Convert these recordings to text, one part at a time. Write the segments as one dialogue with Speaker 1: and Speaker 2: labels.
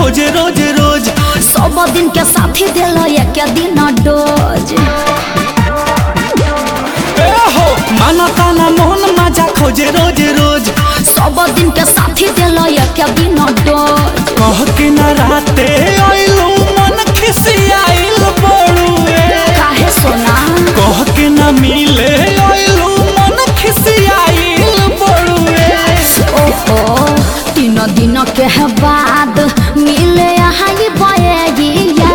Speaker 1: खोजे रोज रोज
Speaker 2: सब दिन के साथी दिल एक दिन डोज
Speaker 1: ए हो माना ताना मोहन मजा खोजे रोज रोज
Speaker 2: सब दिन के साथी दिल एक दिन डोज
Speaker 1: कह के न राते आइलू मन खिसियाइल बड़ुए
Speaker 2: काहे सोना
Speaker 1: कह के न मिले आइलू मन खिसियाइल बड़ुए
Speaker 2: ओहो तीन दिन के बाद मिले आई बयगिया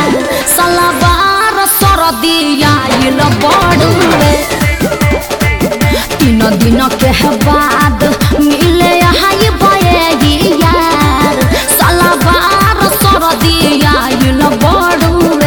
Speaker 2: सलवार सरदिया इल बड़ुए तीन दिन के बाद मिले आई बयगिया सलवार सरदिया इल बड़ुए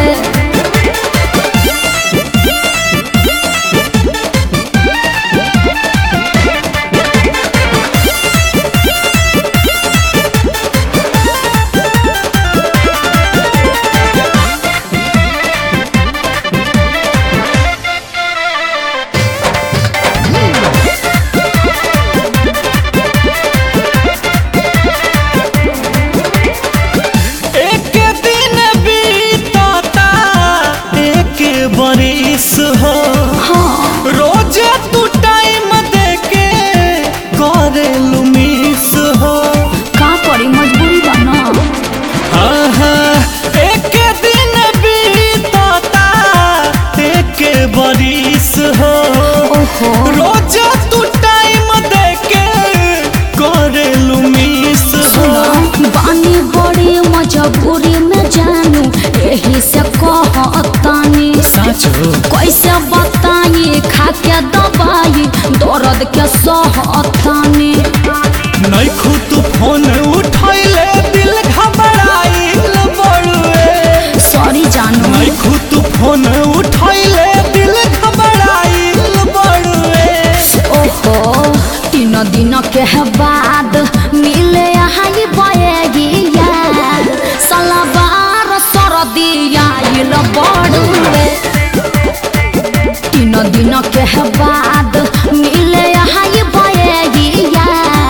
Speaker 1: एक दिन बीतता एक बरिस हो
Speaker 2: हाँ
Speaker 1: रोज तू टाइम देके करेलू मिस हो
Speaker 2: का करी मजबूरी बना
Speaker 1: आहा, एक दिन बीतता एक बरिस हो
Speaker 2: ओहो
Speaker 1: रोज तू टाइम देके करेलू मिस हो
Speaker 2: सुनो बानी बड़ी मजबूरी में जानू यही से कहतानी
Speaker 1: साचो
Speaker 2: कैसे बताई खा के दवाई दर्द के सहतानी
Speaker 1: नहीं खुद फोन उठैले दिल घबराइल बड़ुए
Speaker 2: सॉरी जानू
Speaker 1: नहीं खुद फोन उठैले दिल घबराइल बड़ुए
Speaker 2: ओहो तीन दिन के बाद मिले आई बयगिया सलवार सरदिया इल बड़ुए तीन दिन के बाद मिले आई बयगिया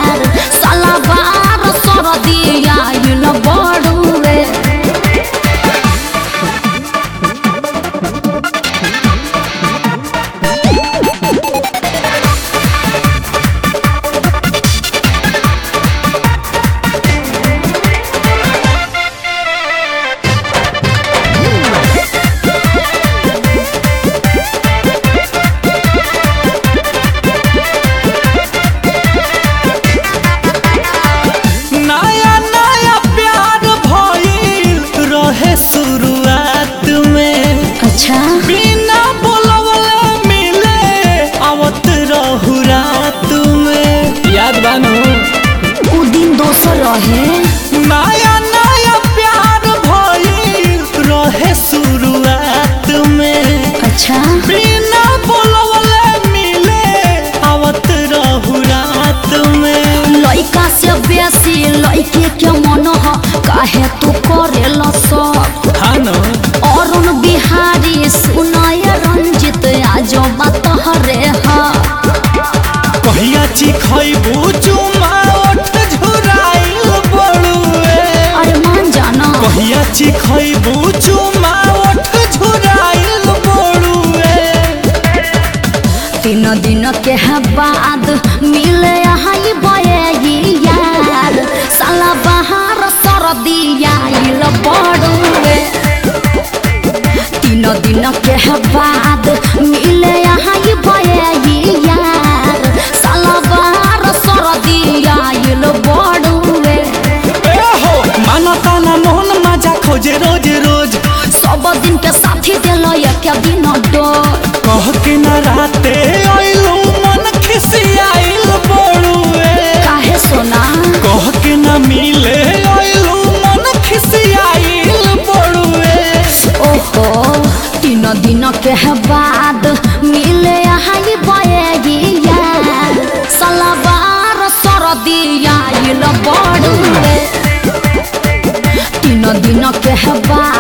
Speaker 2: सलवार सरदिया इल बड़ुए
Speaker 1: नया नया प्यार भइल रहे शुरुआत में
Speaker 2: अच्छा
Speaker 1: बिना बोलवले मिले आवत रहू रात में याद बानो
Speaker 2: उ दिन दोसर रहे
Speaker 1: नया नया प्यार भइल रहे शुरुआत में
Speaker 2: अच्छा
Speaker 1: बिना बोलवले मिले आवत रहू रात में
Speaker 2: लइका से बेसी लइके के मन ह काहे तू करेल सब
Speaker 1: हाँ न
Speaker 2: अरुण बिहारी सुनय रंजित आज बात हरे ह
Speaker 1: कहिया चिखैबू चुमा ओठ झुराइल बड़ुए
Speaker 2: अरे मान जाना
Speaker 1: कहिया चिखैबू चुमा ओठ झुराइल बड़ुए
Speaker 2: तीन दिन के बाद मिले आई बयगिया साला बहार सरदिया इल बड़ुए तीन दिन के बाद मिले आई बयगिया साला बहार सरदिया इल बड़ुए
Speaker 1: ए हो माना ताना मोहन मजा खोजे रोज रोज
Speaker 2: सब दिन के साथी दिल एक दिन डोर
Speaker 1: कह के न राते आइलू मन खिसियाइल बड़ुए
Speaker 2: काहे सोना
Speaker 1: कह के न मिले आइलू मन खिसियाइल बड़ुए
Speaker 2: ओहो तीन दिन के बाद मिले आई बयगिया सलवार सरदिया इल बड़ुए तीन दिन के बाद